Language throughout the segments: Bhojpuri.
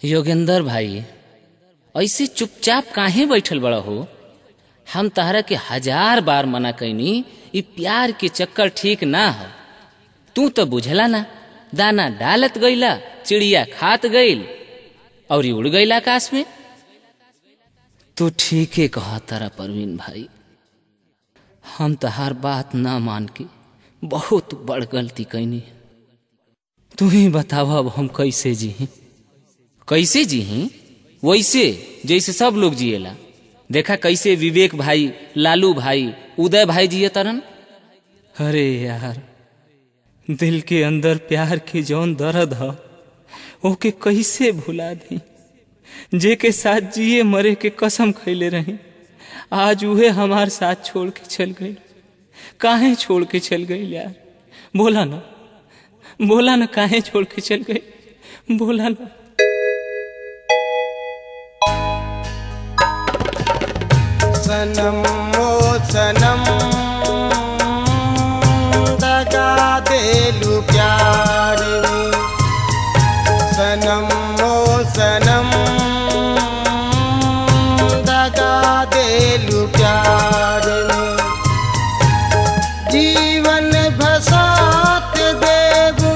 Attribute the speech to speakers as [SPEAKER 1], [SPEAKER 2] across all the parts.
[SPEAKER 1] योगेंद्र भाई ऐसे चुपचाप काहे बैठल बड़ा हो हम तहरा के हजार बार मना कैनी ई प्यार के चक्कर ठीक ना हो तू तो बुझला ना दाना डालत गईला चिड़िया खात गईल और उड़ गईल आकाश में तू ठीके कहा तारा परवीन भाई हम तहार बात ना मान के बहुत बड़ गलती कैनी तू ही बतावा अब हम कैसे जी कैसे जी वैसे जैसे सब लोग जिएला देखा कैसे विवेक भाई लालू भाई उदय भाई जिए तरन अरे यार दिल के अंदर प्यार के जौन दर्द ह ओके कैसे भुला दी जे के साथ जिए मरे के कसम खैले रही आज उहे हमार साथ छोड़ के चल गई काहे छोड़ के चल गई यार बोला ना बोला ना काहे छोड़ के चल गई बोला ना
[SPEAKER 2] सनम ओ सनम दगा देलू प्यार में सनम ओ सनम दगा देलू प्यार में जीवन भसात देबू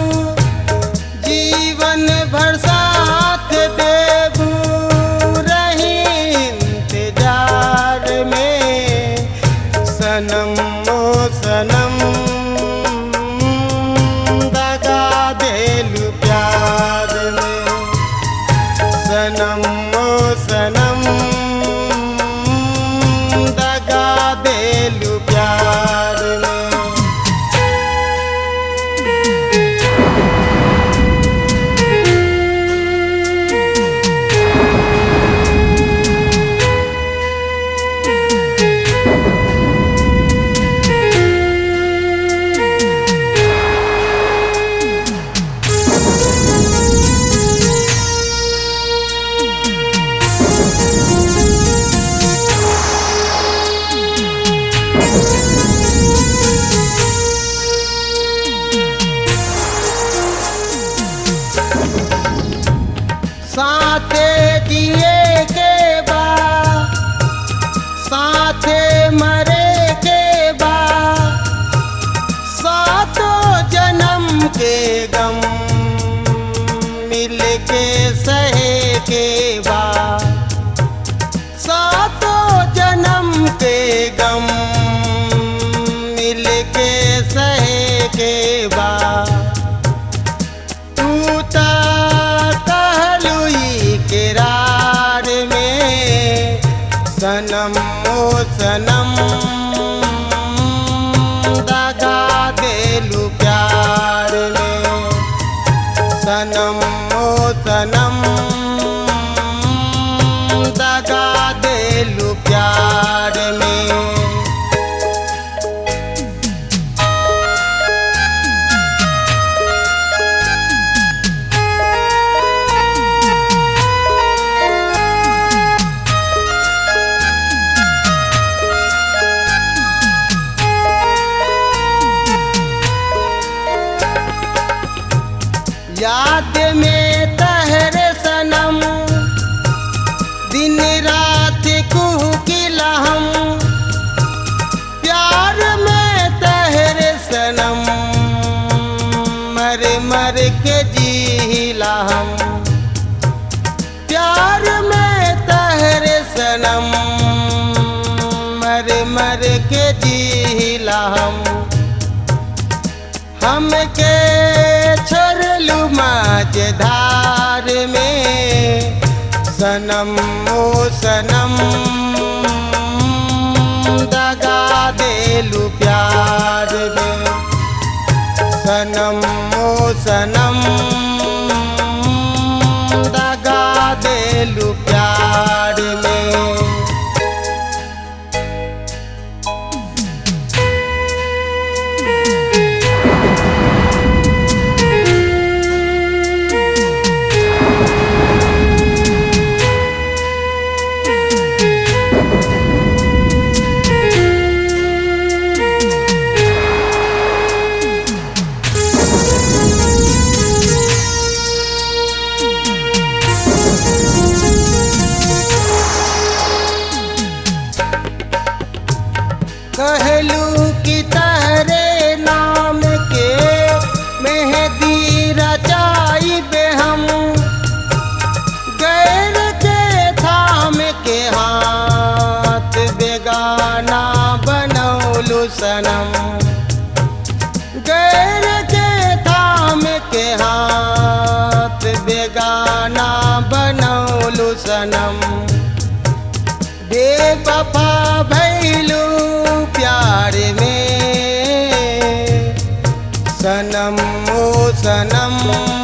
[SPEAKER 2] जीवन भर साथ देबू रही इंतजार में सनम ओ सनम दगा देलू प्यार में सनम ओ सनम दगा देलू प्यार में साथे दिए के बाद साथे मरे के बाद सातों जन्म के गम मिल के सहे के बाद सातों जन्म के गम मिल के सहे के बाद तू ता कहलुई किरार में सनम ओ सनम दगा देलू प्यार में सनम ओ सनम दगा देलू प्यार में याद में तहरे सनम दिन रात कुह किला हम प्यार में तहरे सनम मर मर के जीला हम प्यार में तहरे सनम मर मर के जीला हम हमके छोड़लू माज धार में सनम ओ सनम दगा देलू प्यार में सनम ओ सनम दगा देलू प्यार में बनौलू सनम बेवफा भैलू प्यार में सनम ओ सनम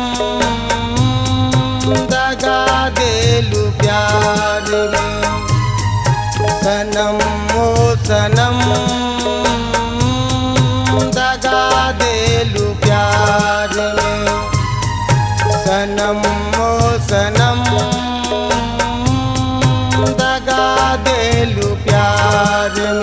[SPEAKER 2] दगा देलू प्यार में सनम ओ सनम दगा देलू प्यार में सनम ओ सनम दगा देलू प्यार में